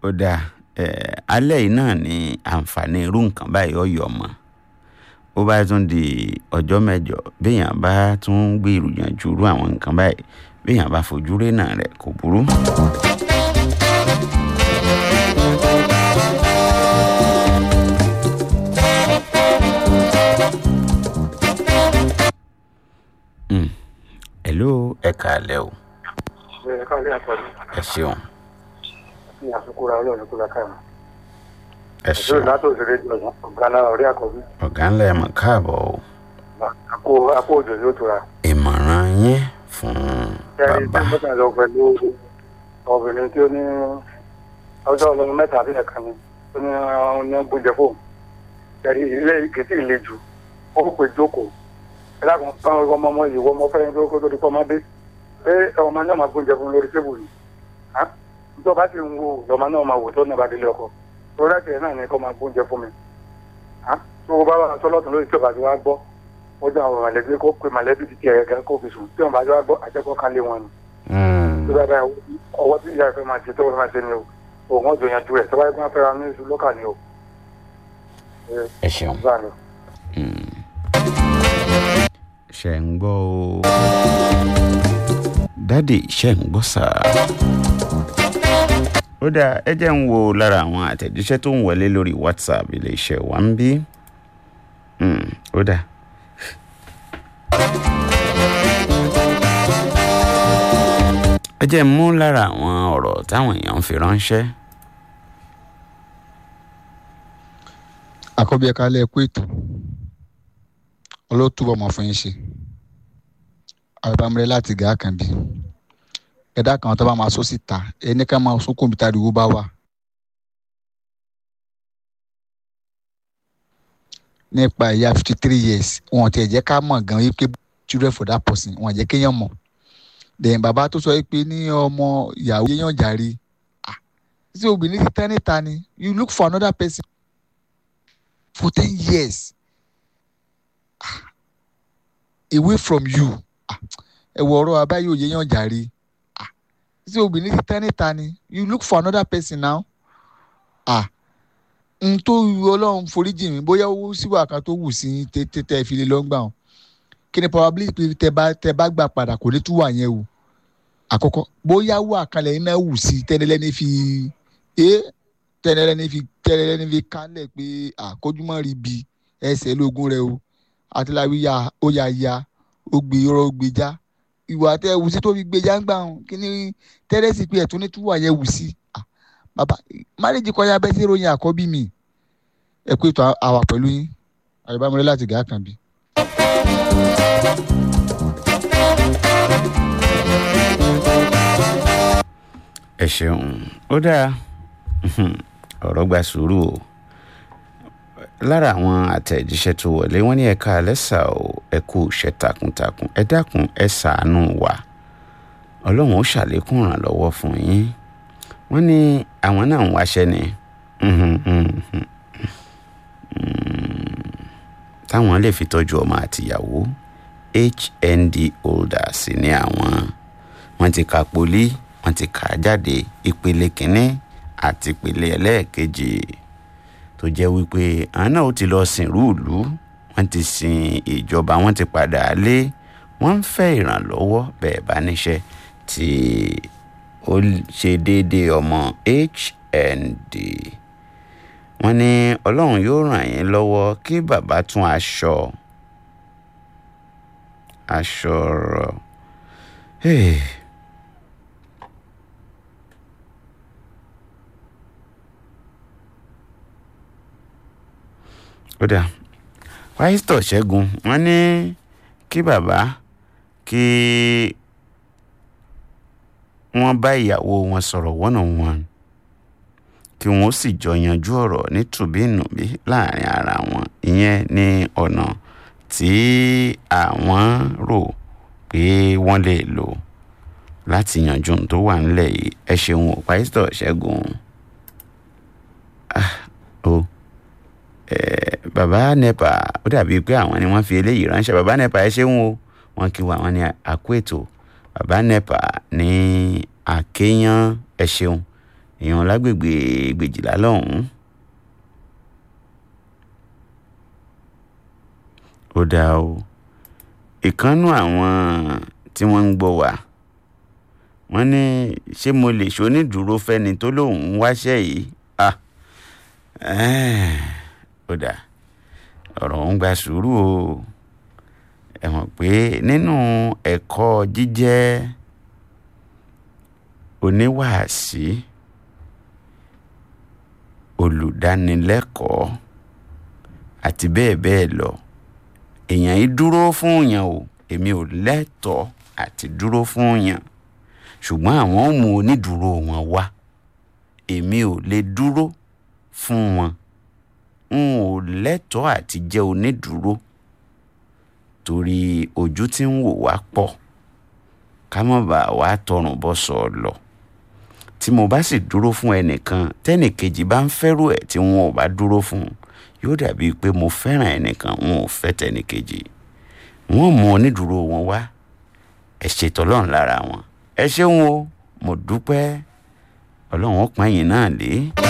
ó dáa ẹ alẹ́ yìí náà ni àǹfààní irú nǹkan báyìí ọ̀yọ́ mọ́ ó bá tún di ọjọ́ mẹ́jọ béèyàn bá tún gbé ìròyìnjú irú àwọn nǹkan báyìí béèyàn bá fojú rénà rẹ̀ kò burú. Mm. hello ẹ káalẹ́ o ẹ káàlẹ àpọlù ẹ ṣeun ní àsukúra Ọlọ́run kó lákà mọ ẹ ìṣòro ṣeun látò òṣèré jọyàn ọgá náà ọ̀rẹ́ àkọ́bí ọ̀gá ńlá ẹ̀ mọ̀ káàbọ̀ o àpò àpò òjò yóò tura ìmọ̀ràn yín fún kẹrin tí bàbá mo kàn lọ pẹ̀lú obìnrin tí ó ní ọjọ́ ọlọ́run mẹ́ta àbí ẹ̀ka ni ó ní ọ̀hún ní gbóúnjẹ fóun kẹrin ilé kìtì ìle jù ó pè jókòó ẹ dákun báwọn ọmọ ọmọ yìí wọ́n mọ fẹ́ẹ́ tó kó tó di pọ́ ọmọdé pé ọmọ náà máa gbóúnjẹ fún lórí tébù yìí tó bá sì ń wo lọ́mọ náà máa wò tó náà bá délé ọkọ tó rẹ́kẹ̀ẹ́ náà ní kó máa gbóúnjẹ fún mi tó o bá wà sọ́lọ́tún lórí tí o bá ti wá gbọ́ ó jẹ́ àwọn mọ̀lẹ́bí kó pe mọ̀lẹ́bí ti tiẹ̀ gẹ́gẹ́ kó fi sùn tí wọ́n bá ti wá gbọ́ àjẹkọ́ kan lé wọn ni Mm. tó bá bá ọwọ́ tí ìyá ìfẹ́ máa ṣe tó máa ṣe ni o òun ọ̀dọ̀ yanjú rẹ̀ tó bá yẹ kó wọ́n fẹ́ra ní oṣù lọ́kà ni o. ẹ ṣeun báà ni. ṣe ń gbọ́ o dádì ṣe ń gbọ́ sà. ó dáa ẹ jẹ́ ń wo lára àwọn àtẹ̀jíṣẹ́ tó ń wọlé lórí whatsapp iléeṣẹ́ wa ń bí. Mm, ó dáa. ẹ jẹ́ ń mú lára àwọn ọ̀rọ̀ táwọn èèyàn ń fi ránṣẹ́. àkọ́bí ẹ̀ka alẹ́ ẹ̀kú ètò ọlọ́túbọ̀ mọ̀ fún yín ṣe àbámrẹ́ láti gàá kan bí ẹ̀dá kan tó bá máa sọ síta ẹni ká máa sún kòmítà ìdìbò bá wà. nípa ìyá fifty three years wọn ti ẹ̀ jẹ́ ká mọ̀ gan wípé children for that person wọn jẹ́ kéèyàn mọ̀ dẹ̀yìn bàbá tó sọ pé ní ọmọ ìyàwó yéèyàn jàre ah ṣé obìnrin ti tẹ́ níta ni you look for another person for ten years ah, away from you ẹ wọ ọ̀rọ̀ abáyé òye yàn jàre ah, ṣé obìnrin ti tẹ́ níta ni you look for another person now ah, n tó ọlọ́run foríjì mi bóyá owó síwà kan tó wù sí tẹ́tẹ́ fi lè lọ́ngbà hàn kí ni probability pé tẹ bá tẹ bá gbà padà kò ní tún wà yẹn o àkọ́kọ́ bóyá wà kalẹ̀ iná wù sí tẹ́lẹ́lẹ́ni fi ẹ́ tẹ́lẹ́lẹ́ni fi tẹ́lẹ́lẹ́ni fi kálẹ̀ pé àkójúmọ́ rí bi ẹsẹ̀ lógún rẹ o àtìláwí ya ó ya ya ó gbé ọ̀rọ̀ ó gbé já ìwà tẹ wù sí tó fi gbé já ń gbà hàn kí ni tẹ́lẹ́sì pé ẹ̀tún ní tún wà yẹn wù sí bàbá máréjì kọjá bẹ́ẹ̀ sí ìròyìn àkọ́bí mi ẹ kú ètò àwà pẹ̀lú yín àyùbámọ́lẹ́ láti gàá kan bí. ẹ ṣeun ó dáa ọ̀rọ̀ gba sùúrù o lára àwọn àtẹ̀jíṣẹ́ tó wọlé wọ́n ní ẹ̀ka àlẹ́sà o ẹ kú iṣẹ́ takuntakun ẹ dákun ẹ ṣàánú wa ọlọ́run ó ṣàlékún ìrànlọ́wọ́ fún yín wọ́n ní àwọn náà ń wáṣẹ́ ni táwọn lè fi tọ́jú ọmọ àtìyàwó hnd holder sí ní àwọn wọ́n ti ka poli wọ́n ti kà á jáde ìpele kínní àti ìpele ẹlẹ́ẹ̀kejì tó jẹ́ wípé àwọn náà ó ti lọ sìnrú ìlú wọ́n ti sin ìjọba wọ́n ti padà lé wọ́n ń fẹ́ ìrànlọ́wọ́ bẹ́ẹ̀ bá níṣẹ́ tí ó ṣe déédéé ọmọ hnd wọ́n ní ọlọ́run yóò ràn yín lọ́wọ́ kí bàbá tún aṣọ aṣọ rọ̀. Hey. ó dà pásítọ̀ ṣẹ́gun wọ́n ní kí bàbá kí wọ́n bá ìyàwó wọn sọ̀rọ̀ one on one kí wọ́n sì jọ yanjú ọ̀rọ̀ ní tùbínùbí láàrin ara wọn ìyẹn ní ọ̀nà tí àwọn rò pé wọ́n lè lò láti yanjú ohun tó wà nílẹ̀ yìí ẹ ṣeun ò pásítọ̀ ṣẹ́gun ah o bàbá nepa ó dàbí pé àwọn ni wọ́n fi eléyìí ránṣẹ́ bàbá nepa ẹ ṣeun o wọ́n kí wa wọ́n ní àkó ètò bàbá nepa ní àkéyàn ẹ ṣeun èèyàn lágbègbè gbèjìlá lọ́hùn-ún. ó dáa o ìkànnù àwọn tí wọ́n ń gbọ́ wá wọ́n ní ṣé mo lè ṣonídùúró fẹ́ni tó lóun ń wáṣẹ́ yìí ah ó dáa ọ̀rọ̀ ń gba sùúrù o ẹ mọ̀ pé nínú ẹ̀kọ́ jíjẹ́ oníwàásí olùdánilẹ́kọ̀ọ́ àti bẹ́ẹ̀ bẹ́ẹ̀ lọ èèyàn yìí dúró fún yàn o èmi ò lẹ́tọ̀ọ́ àti dúró fún yàn ṣùgbọ́n àwọn ò mú onídùúró wọn wá èmi ò lè dúró fún wọn n ò lẹ́tọ̀ọ́ àti jẹ́ onídùúró torí ojú tí ń wò wá pọ̀ ká má bàa wá tọrùn bọ́ sọ ọ lọ tí mo bá sì dúró fún ẹnìkan tẹ́nìkejì bá ń fẹ́rù ẹ̀ tí wọn ò bá dúró fún un yóò dàbí pé mo fẹ́ràn ẹnìkan wọn ò fẹ́ tẹ́nìkejì wọ́n mú onídùúró wọn wá ẹ ṣètò ọlọ́run lára wọn ẹ ṣeun o mo dúpẹ́ ọlọ́run ó pọ́n yín náà lé.